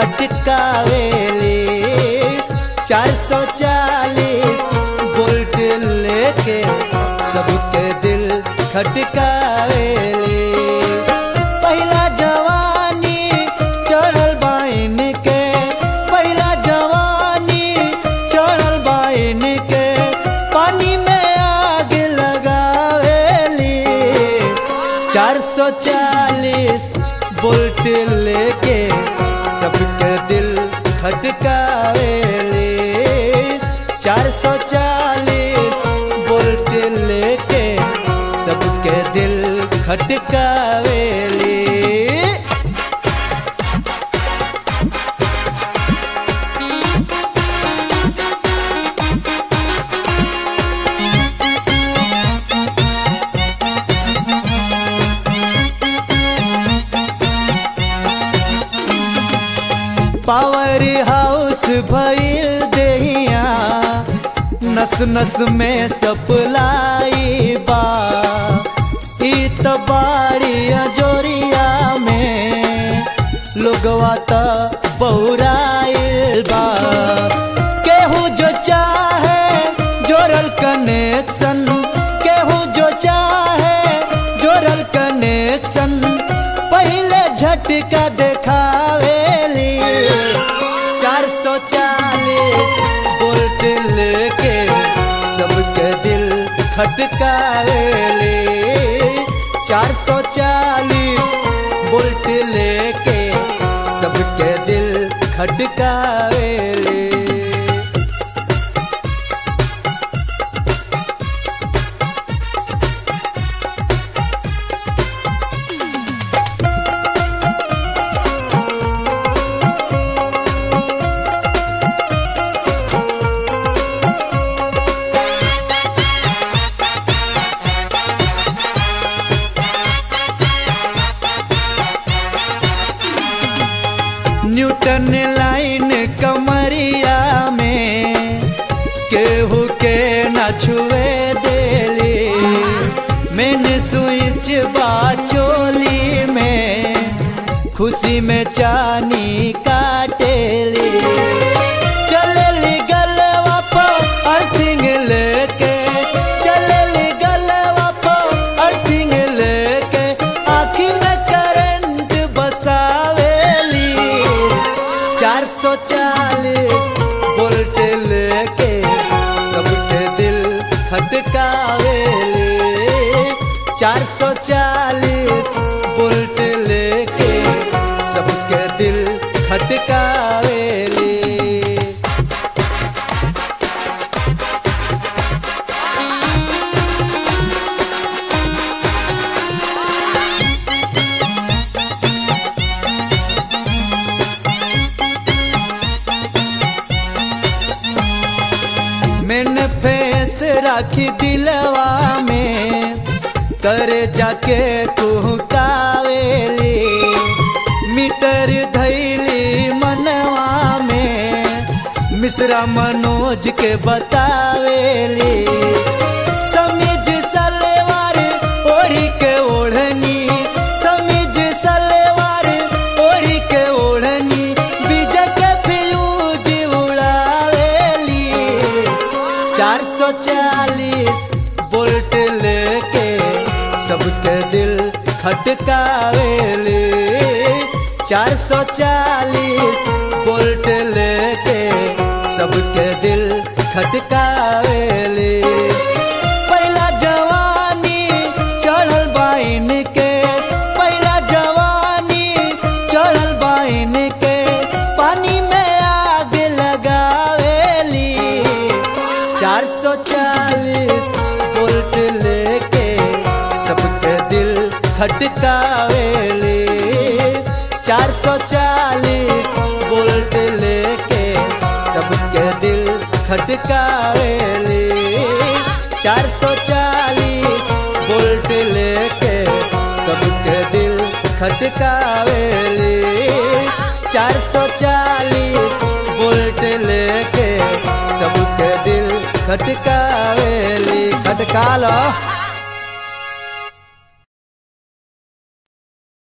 खटकावेली चार सौ चालीस बोल्ट लेके सबके दिल खटकावेली पहला जवानी चढ़ल बाइन के पहला जवानी चढ़ल बाइन के पानी में आग लगावेली चार सौ चालीस बोल्ट लेके सबके दिल खटकावेली चार सौ चालीस बोल्ट लेके सबके दिल खटकावेली पावर हाउस भइल देहिया नस नस में सप्लाई बा ई त बाड़ी जोरिया में लोगवा त बहुराइल बा केहू जो चाहे जोरल कनेक्शन केहू जो चाहे जोरल कनेक्शन पहले झटका देखावेली चार सौ चालीस बोल्ट लेके सबके दिल खटकावेली चार सौ चालीस बोल्ट लेके सबके दिल खटकावेली न्यूटन लाइन कमरिया में केहू के न छुए देली मैंने स्विच बाचोली में खुशी में चानी काटेली चलली गलवा पर अर्थिंग लेके चलली गलवा पर अर्थिंग लेके आँखी में करंट बसावेली चार सौ चालीस बोल्ट लेके सबके दिल खटकावेली चार सौ चालीस बोल्ट लेके सबके दिल खटकावेली मैंने फेस राखी दिलवा में करे जाके कुहकावेली मीटर धैली मनवा में मिश्रा मनोज के बतावेली समीज सलवार ओढ़ी के ओढ़नी समीज सलवार ओढ़ी के ओढ़नी बीज के फ्यूज उड़ावेली चार सौ चालीस बोल्ट लेके सबके दिल खटकावेली चार सौ चालीस बोल्ट लेके सबके दिल खटकावेली पहला जवानी चढ़ल बाइन के पहला जवानी चढ़ल बाइन के पानी में आग लगावेली चार सौ चालीस बोल्ट लेके सबके दिल खटकावेली चार सौ चालीस बोल्ट लेके सबके दिल खटकावेली चार सौ चालीस बोल्ट लेके सबके दिल खटकावेली चार सौ चालीस बोल्ट लेके सबके दिल खटकावेली खटका लो